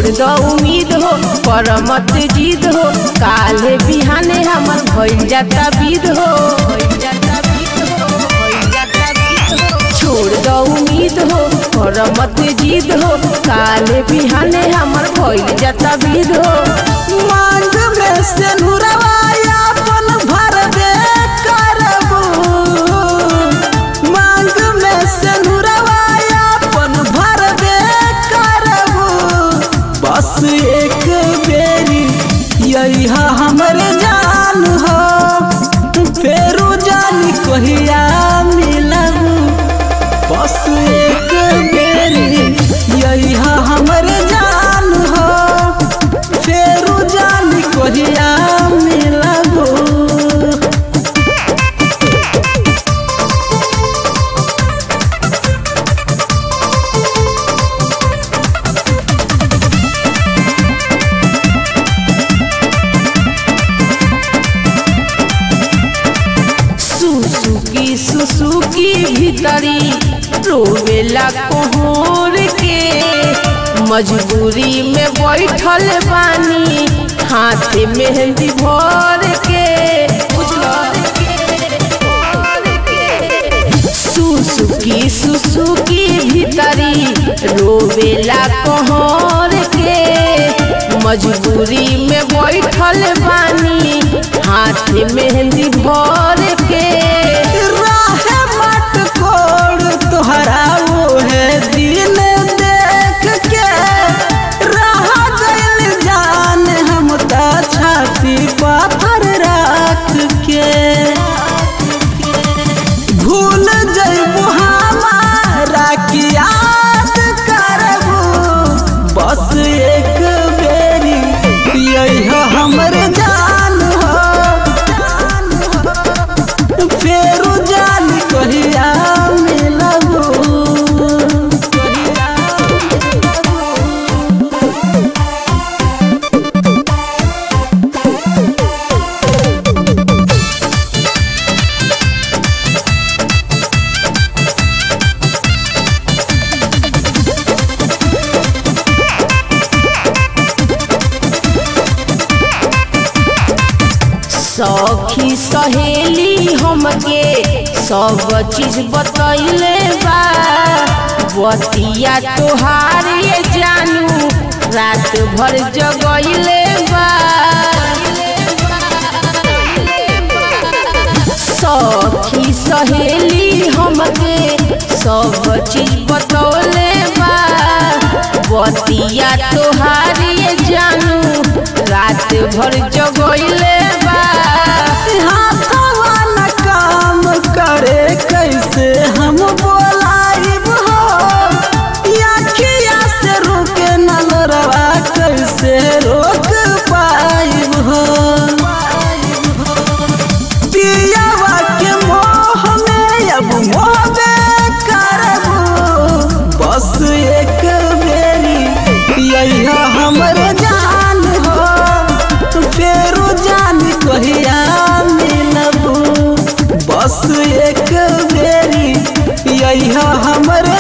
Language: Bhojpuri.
छोड़ दो उम्मीद हो पर मत जीद हो काले बिहाने हमर भइल जाता विद हो भइल जाता विद हो भइल जाता विद हो छोड़ दो उम्मीद हो पर मत जीद हो काले बिहाने हमर भइल जाता विद हो मांग में से नुरवाया अपन भरबे करबू मांग में से नुरवाया अपन भरबे करबू बस एक बेरी यही हमर जान हो फेरू जानी कहिया मिलबू बस एक बेरी यही हमर जान हो फेरू जानी कहिया मिलबू सुसुकी सुसुकी भीतरी रोवेला कोहर के मजबूरी में बैठल बानी हाथ मेहंदी भर के सुसुकी सुसुकी भीतरी रोवेला कोहर के मजबूरी में बैठल बानी हाथ मेहंदी भर के राहे मट कोड़ तोहरा वो है दिन देख के रहा गइल जान हम ता छाती पाथर रख के भूल जइबू हमारा की याद करबू बस एक बेरी यही हमर जान हो फेरू जान कहिया मिलबू सखी सहेली हमके सब चीज बतैले बा बतिया तोहार ये जानू रात भर जगैले बा सखी सहेली हमके सब चीज बतौले बा बतिया तोहार ये जानू रात भर जगैले बा हाथवा न काम करे कैसे हम बोलाइब हो आखिया से रोके नलरवा कैसे रोक पाइब हो पियावा के मोह में अब मोहबे करबू बस एक बेरी यही हमर जान हो फेरू जान कहिया मिलबू बस एक बेरी यही हमर